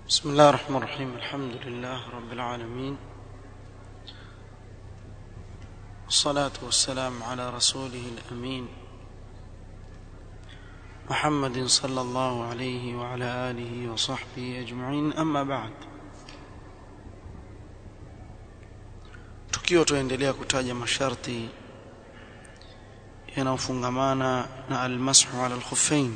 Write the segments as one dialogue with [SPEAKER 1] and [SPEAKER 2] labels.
[SPEAKER 1] بسم الله الرحمن الرحيم الحمد لله رب العالمين والصلاة والسلام على رسوله الأمين محمد صلى الله عليه وعلى آله وصحبه أجمعين أما بعد tukiwa tuendelea kutaja masharti yanayofungamana na almashu ala alkhuffain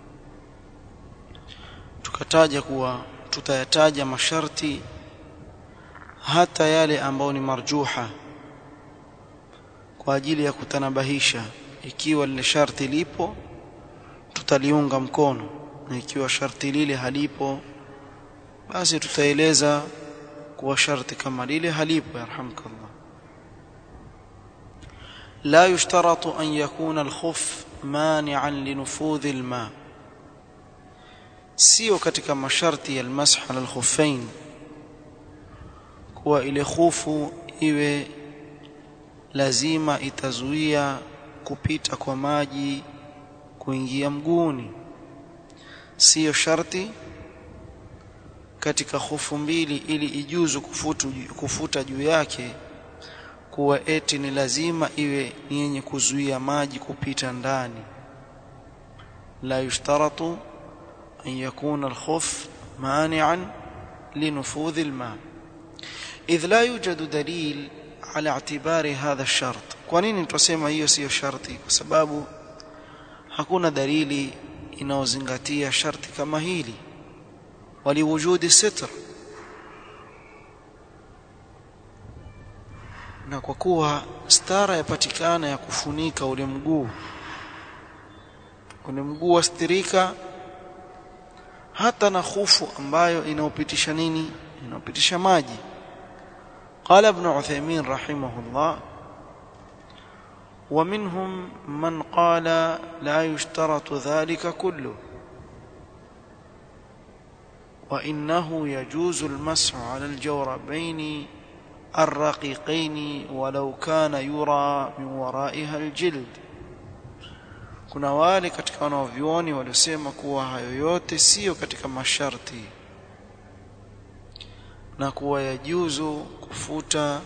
[SPEAKER 1] tukataja kuwa tutayataja masharti hata yale ambayo ni marjuha kwa ajili ya kutanabahisha ikiwa lile sharti lipo tutaliunga mkono na ikiwa sharti lile halipo basi tutaeleza kuwa sharti kama lile halipo yarhamkallah لا يشترط أن يكون الخف مانعا لنفوذ الماء sio katika masharti ya almasah ala alkhuffain kuwa ile khufu iwe lazima itazuia kupita kwa maji kuingia mguuni sio sharti katika khufu mbili ili ijuzu kufutu, kufuta juu yake kuwa eti ni lazima iwe ni yenye kuzuia maji kupita ndani la yushtaratu أن يكون الخف مانعا لنفوذ الماء إذ لا يوجد دليل على اعتبار هذا الشرط kwanini tusema hiyo sio sharti kwa sababu hakuna dalili inayozingatia sharti kama hili waliwujudi sitr na kwa kuwa stara yapatikana ya kufunika ule mguu ule mguu wastirika hata na khufu ambayo inaopitisha nini inaopitisha maji قال ابن عثيمين رحمه الله ومنهم من قال لا يشترط ذلك كله وإنه يجوز المسح على الجوربين الرقيقين ولو كان يرى من ورائها الجلد kuna wale katika wanaovyuoni waliosema kuwa hayo yote siyo katika masharti na kuwa yajuzu kufuta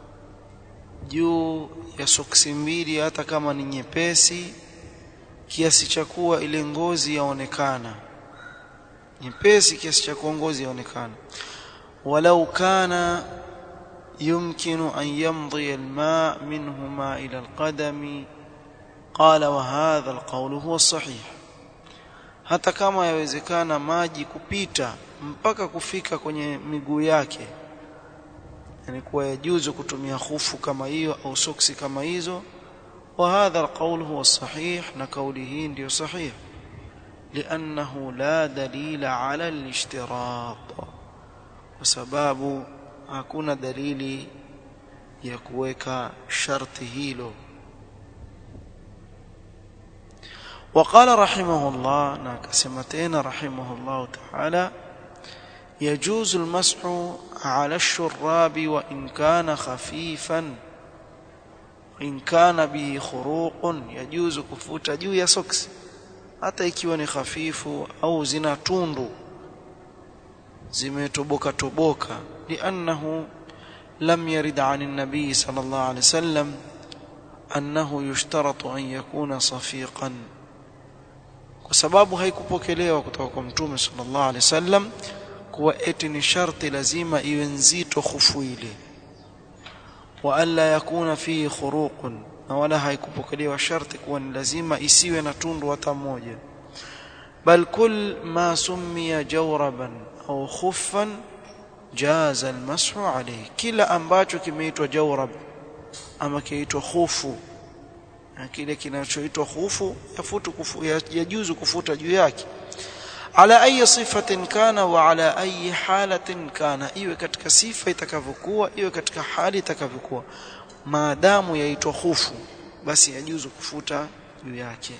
[SPEAKER 1] juu ya soksi mbili hata kama ni nyepesi kiasi cha kuwa ile ngozi yaonekana nyepesi kiasi cha kuwa ngozi yaonekana walau kana yumkinu an yamdhi alma minhuma ila alqadami قال وهذا القول هو الصحيح hata kama yawezekana maji kupita mpaka kufika kwenye miguu yake yani kuwa yajuzu kutumia khufu kama hiyo au soksi kama hizo وهذا القول هو الصحيح na kauli hii ndio sahih لانه لا دليل على الاشتراط kwa sababu hakuna dalili ya kuweka sharti hilo وقال رحمه الله ناكسمتين رحمه الله تعالى يجوز المسح على الشراب وإن كان خفيفا إن كان به خروق يجوز كفوت juu ya socks hata ikiwa ni hafifu au zina tundu zimetoboka toboka لأنه لم يرد عن النبي صلى الله عليه وسلم أنه يشترط أن يكون صفيقا kwa sababu haikupokelewa kutoka kwa mtume sallallahu alaihi wasallam kuwa eti ni sharti lazima iwe nzito khufu ile wa alla yakuna fihi khuruqun na wala haikupokelewa sharti kuwa ni lazima isiwe na tundu hata moja bal kull ma summiya jawraban au khuffan jaza almashu alayhi kila ambacho kimeitwa jawrab ama kiitwa khufu na kile kinachoitwa khufu yafutu kufu, yajuzu kufuta juu yake ala ayi sifatin kana wa ala ayi halatin kana iwe katika sifa itakavyokuwa iwe katika hali itakavyokuwa maadamu yaitwa khufu basi yajuzu kufuta juu yake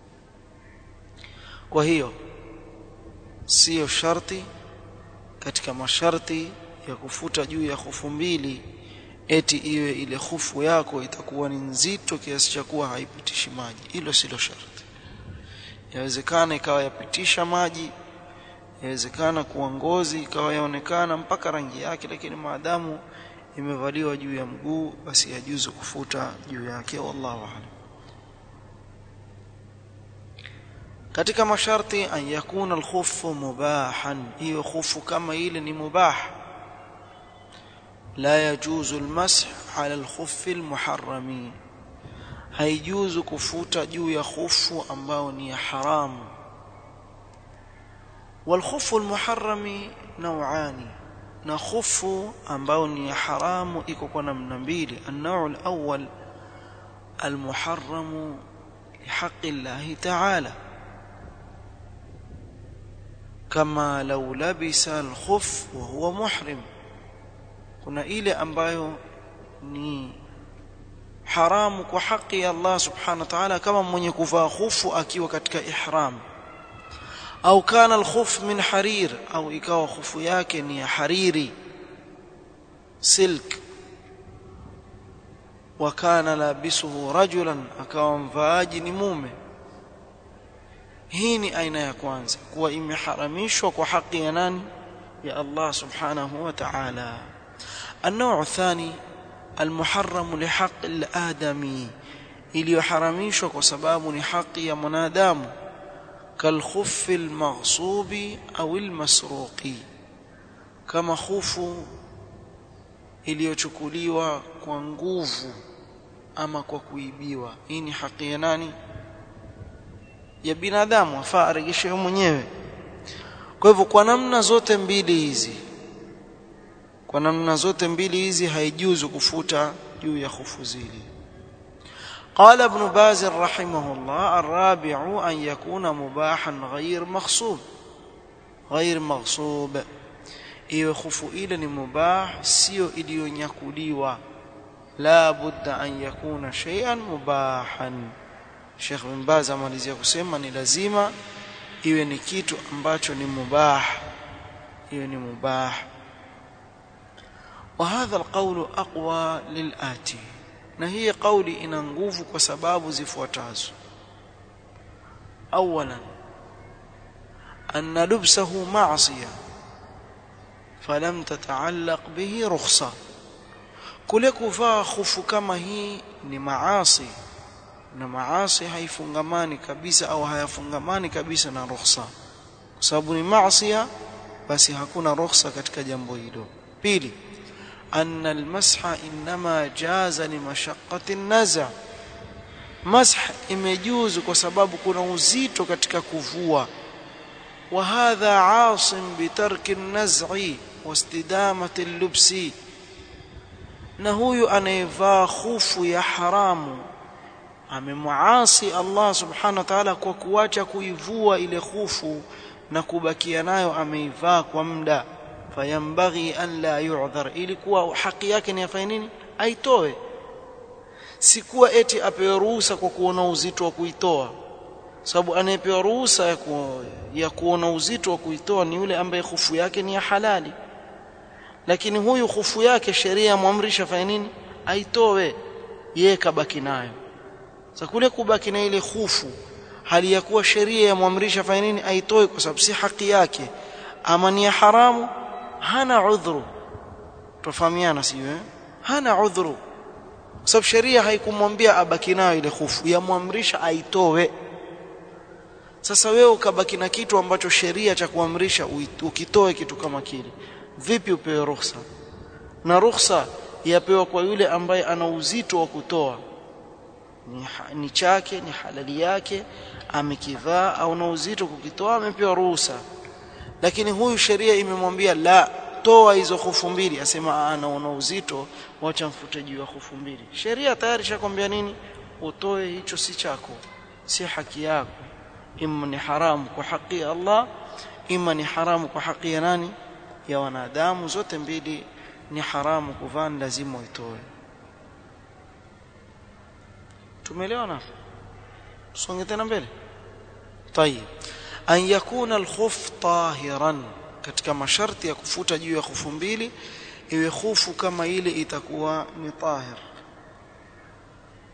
[SPEAKER 1] kwa hiyo sio sharti katika masharti ya kufuta juu ya khufu mbili eti iwe ile khufu yako itakuwa ni nzito kiasi cha kuwa haipitishi maji hilo silo sharti yawezekana ikawa yapitisha maji yawezekana kuwa ngozi ikawa yaonekana mpaka rangi yake lakini maadamu imevaliwa juu ya mguu basi yajuzu kufuta juu yake wallahu a'lam katika masharti an yakuna alkhuffu mubahan hiyo khufu kama ile ni mubah la yajuzu almasah ala alkhuffi almuharrami haijuzu kufuta juu ya khufu ambao ni ya haramu والخف المحرم نوعان na khufu ambao ni haramu iko kwa namna mbili النوع الأول المحرم لحق الله تعالى كما لو لبس الخف وهو محرم kuna ile ambayo ni haramu kwa haki ya Allah subhanahu wa ta'ala kama mwenye kuvaa khufu akiwa katika ihram au kana alkhuf min harir au ikawa khufu yake ni ya hariri silk wa kana labisuhu rajulan akawa mvaaji ni mume hii ni aina ya kwanza kuwa imeharamishwa kwa haki ya nani ya Allah subhanahu wa ta'ala النوع الثاني المحرم لحق الآدمي iliyoharamishwa kwa sababu ni haki ya mwanadamu كالخف المغصوب أو المسروق كما خف iliyochukuliwa kwa nguvu ama kwa kuibiwa hii ni haki ya nani ya binadamu afaa aregeshe mwenyewe kwa hivyo kwa namna zote mbili hizi kwa namna zote mbili hizi haijuzu kufuta juu ya khufu zile قال ابن باز رحمه الله الرابع أن يكون مباحا غير مغصوب غير مغصوب iwe khufu ile ni mubah sio iliyonyakuliwa la budda an yakuna shay'an mubahan Sheikh bin Baz amalizia kusema ni lazima iwe ni kitu ambacho ni mubah iwe ni mubah وهذا القول أقوى للآتي na hii kauli ina nguvu kwa sababu zifuatazo awalan anna lubsahu ma'siya falam tata'allaq bihi rukhsa kule kuvaa khufu kama hii ni maasi na maasi haifungamani kabisa au hayafungamani kabisa na rukhsa kwa sababu ni maasiya basi hakuna rukhsa katika jambo hilo pili أن المسح إنما جاز لمشقة النزع مسح imejuzu kwa sababu kuna uzito katika kuvua وهذا عاص بترك النزع واستدامة اللبس na huyu anayevaa khufu ya haramu amemuasi Allah subhanahu wa ta'ala kwa kuacha kuivua ile khufu na kubakia nayo ameivaa kwa muda fayambaghi an la yu'dhar ilikuwa haki yake ni afanye nini aitoe sikuwa eti apewe ruhusa kwa kuona uzito wa kuitoa sababu anayepewa ruhusa ya, ku, ya kuona uzito wa kuitoa ni yule ambaye khufu yake ni ya halali lakini huyu khufu yake sheria yamwamrisha afanye nini aitoe yeye kabaki nayo sasa kule kubaki na ile khufu hali ya kuwa sheria yamwamrisha afanye nini aitoe kwa sababu si haki yake ama ni ya haramu hana udhuru tofahamiana sio eh hana udhuru kwa sababu sheria haikumwambia abaki nayo ile khufu yamwamrisha aitoe sasa wewe ukabaki na kitu ambacho sheria cha kuamrisha ukitoe kitu kama kile vipi upewe ruhusa na ruhusa yapewa kwa yule ambaye ana uzito wa kutoa ni, ni chake ni halali yake amekivaa au na uzito kukitoa amepewa ruhusa lakini huyu sheria imemwambia la toa hizo hufu mbili asema anaona uzito wacha mfute juu ya hufu mbili sheria tayari shakwambia nini utoe hicho si chako si haki yako imma ni haramu kwa haki ya Allah imma ni haramu kwa haki ya nani ya wanadamu zote mbili ni haramu kuvaa lazima uitoe tumeelewana tusonge tena mbele طيب an yakuna alkhuf tahiran katika masharti ya kufuta juu ya khufu mbili iwe khufu kama ile itakuwa ni tahir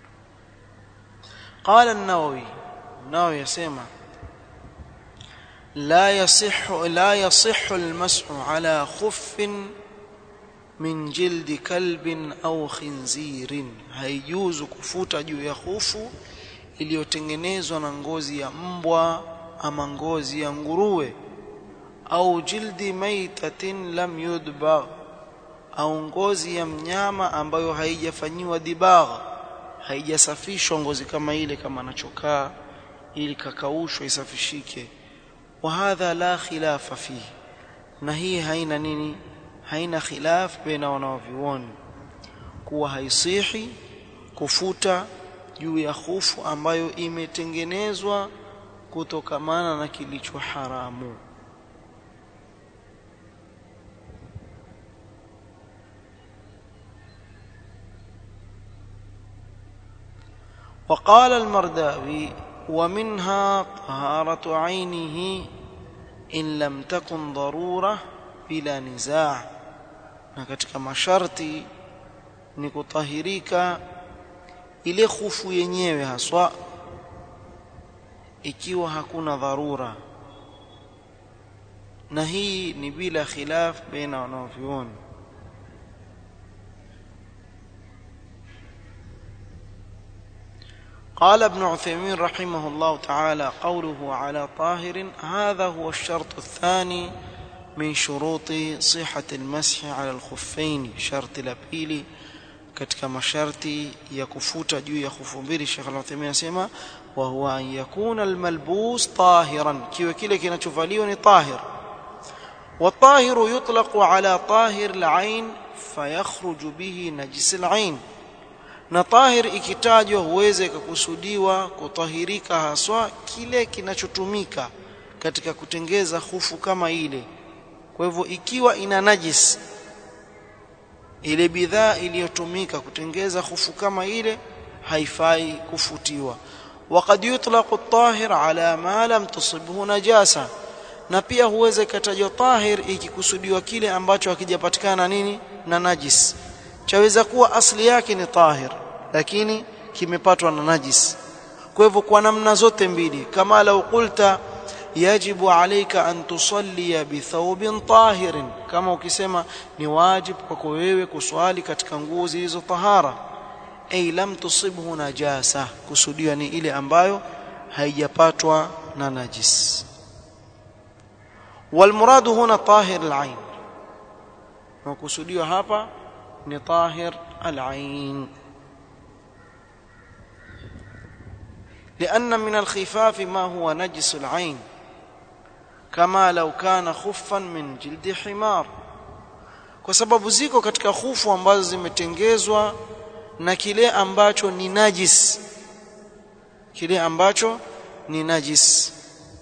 [SPEAKER 1] قال النووي النووي يسمع لا يصح لا يصح المسح على خف من جلد كلب au khinzirin haijuzu kufuta juu ya khufu iliyotengenezwa na ngozi ya mbwa ama ngozi ya nguruwe au jildi maitatin lam yudbagh au ngozi ya mnyama ambayo haijafanyiwa dibagh haijasafishwa ngozi kama ile kama anachokaa ili kakaushwa isafishike wa hadha la khilafa fihi na hii haina nini haina khilaf baina wanavyuoni kuwa haisihi kufuta juu ya khufu ambayo imetengenezwa kutokamana na kilicho haramu وقال المرداوي ومنها طهارة عينه إن لم تكن ضرورة بلا نزاع na katika masharti ni kutahirika ile khufu yenyewe haswa ikiwa hakuna dharura na hii ni bila khilaf baina wanavyuoni قال ابن عثيمين رحمه الله تعالى قوله على طاهر هذا هو الشرط الثاني من شروط صحة المسح على الخفين شرط لبيلي katika masharti ya kufuta juu ya khufu mbili Sheikh Al-Uthaymeen anasema wa huwa an yakuna al-malbus tahiran kiwe kile kinachovaliwa ni tahir wa tahiru yutlaqu ala tahir al-ain fayakhruju bihi najis al-ain na tahir ikitajwa huweze kukusudiwa kutahirika haswa kile kinachotumika katika kutengeza hufu kama ile kwa hivyo ikiwa ina najis ile bidhaa iliyotumika kutengeza hufu kama ile haifai kufutiwa وقد يطلق الطاهر على ما لم تصبه نجاسه na pia huweza ikatajwa tahir ikikusudiwa kile ambacho hakijapatikana nini na najis chaweza kuwa asli yake ni tahir lakini kimepatwa na najis kwa hivyo kwa namna zote mbili kama lau qulta yajibu alayka an tusalli bi thawbin tahirin kama ukisema ni wajib kwako wewe kuswali katika nguo zilizo tahara ay lam tusibhu najasa kusudiwa ni ile ambayo haijapatwa na najis والمراد هنا طاهر العين وكسوديو hapa ni طاهر العين لأن من الخفاف ما هو نجس العين كما لو كان خفا من جلد حمار kwa sababu ziko katika khufu ambazo zimetengezwa na kile ambacho ni najis kile ambacho ni najis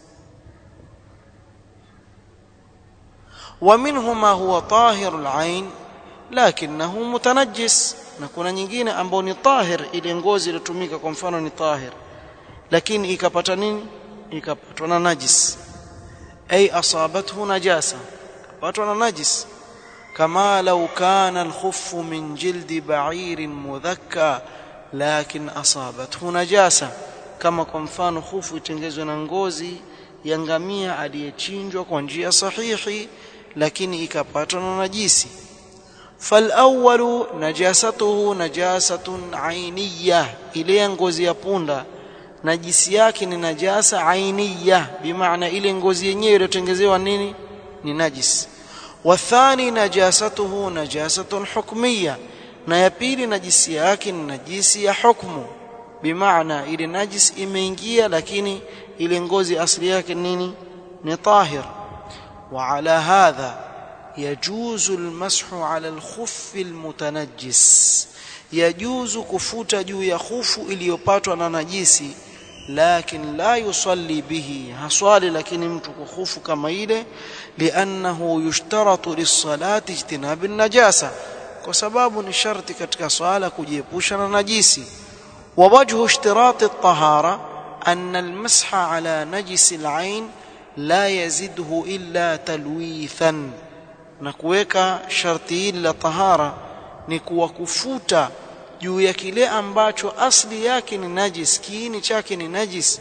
[SPEAKER 1] ومنه ما هو طاهر العين لكنه متنجس na kuna nyingine ambao ni tahir ile ngozi iliyotumika kwa mfano ni tahir lakini ikapata nini ikapatwa na najis ay asabathu najasa ikapatwa na najis kama law kana al-khuffu min jildi ba'irin mudhakka lakin asabathu najasa kama kwa mfano khufu itengezwe na ngozi ya ngamia aliyechinjwa kwa njia sahihi lakini ikapatwa na najisi فالاول نجاسته نجاسه عينيه ile ngozi ya punda najisi yake ni najasa ainiya bimaana ile ngozi yenyewe iliyotengezewa nini ni najis wathani najasatuhu najasatun hukmiyya na ya pili najisi yake ni najisi ya hukmu bimaana ile najis imeingia lakini ile ngozi asili yake nini ni tahir wa ala hadha يجوز المسح على الخف المتنجس يجوز kufuta juu ya khufu iliyopatwa na najisi lakin la yusalli bihi haswali lakini mtu kukhufu kama ile liannahu yushtaratu lis-salati ijtinab an-najasa kwa sababu ni sharti katika swala kujiepusha na najisi wa wajhu ishtirati at-tahara anna al-masha ala najisi al-ain la yazidhu illa talwithan na kuweka sharti hili la tahara ni kuwa kufuta juu ya kile ambacho asli yake ni najis kiini chake ni najis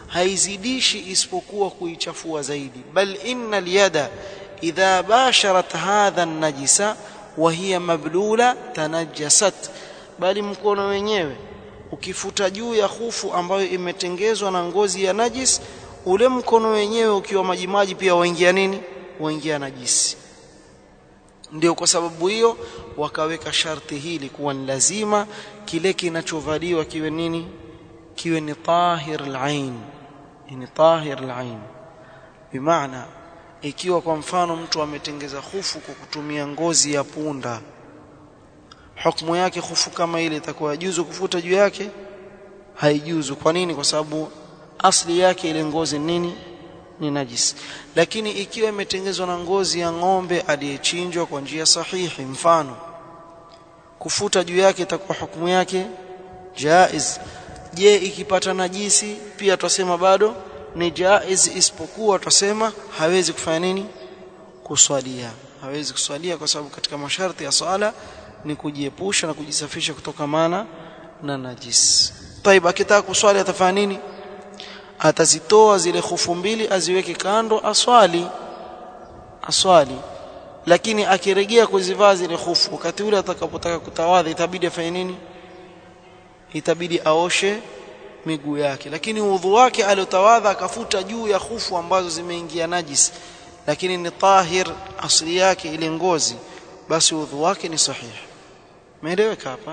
[SPEAKER 1] haizidishi isipokuwa kuichafua zaidi bal inna alyada idha basharat hadha an-najisa wa hiya mablula tanajjasat bali mkono wenyewe ukifuta juu ya hufu ambayo imetengezwa na ngozi ya najis ule mkono wenyewe ukiwa majimaji pia waingia nini waingia najisi ndio kwa sababu hiyo wakaweka sharti hili kuwa ni lazima kile kinachovaliwa kiwe nini kiwe ni tahir al-ain ni tahir al-ain bimaana ikiwa kwa mfano mtu ametengeza hufu kwa kutumia ngozi ya punda hukumu yake hufu kama ile itakuwa juzu kufuta juu yake haijuzu kwa nini kwa sababu asli yake ile ngozi nini ni najis lakini ikiwa imetengezwa na ngozi ya ng'ombe aliyechinjwa kwa njia sahihi mfano kufuta juu yake itakuwa hukumu yake jaiz je ikipata najisi pia tutasema bado ni jaiz isipokuwa tutasema hawezi kufanya nini kuswalia hawezi kuswalia kwa sababu katika masharti ya swala ni kujiepusha na kujisafisha kutokamana na najis طيب akitaka kuswali atafanya nini atazitoa zile hufu mbili aziweke kando aswali aswali lakini akirejea kuzivaa zile hufu wakati ule atakapotaka kutawadha itabidi afanye nini itabidi aoshe miguu yake lakini udhu wake aliotawadha akafuta juu ya hufu ambazo zimeingia najis lakini ni tahir asili yake ile ngozi basi udhu wake ni sahihi meeleweka hapa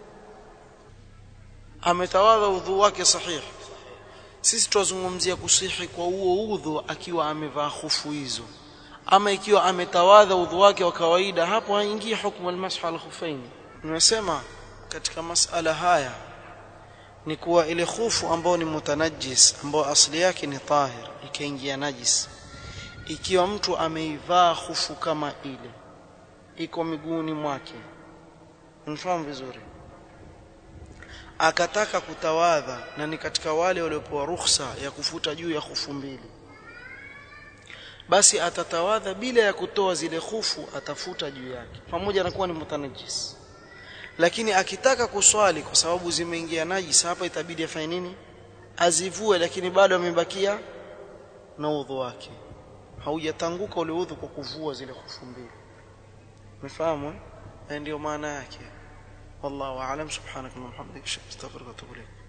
[SPEAKER 1] ametawadha udhu wake sahihi sisi tunazungumzia kusihi kwa huo udhu akiwa amevaa hufu hizo ama ikiwa ametawadha udhu wake wa kawaida hapo haingii hukumu almashu al khufain nimesema katika masala haya ni kuwa ile khufu ambayo ni mutanajis ambayo asili yake ni tahir ikaingia najis ikiwa mtu ameivaa khufu kama ile iko miguuni mwake mfahamu vizuri akataka kutawadha na ni katika wale waliopewa ruhusa ya kufuta juu ya khufu mbili basi atatawadha bila ya kutoa zile khufu atafuta juu yake pamoja na kuwa ni mutanajis lakini akitaka kuswali kwa sababu zimeingia najis hapa itabidi afanye nini azivue lakini bado amebakia na udhu wake haujatanguka ule udhu kwa kuvua zile khufu mbili umefahamu ndio maana yake والله اعلم سبحانك اللهم وبحمدك اشهد ان لا اله الا انت استغفرك واتوب اليك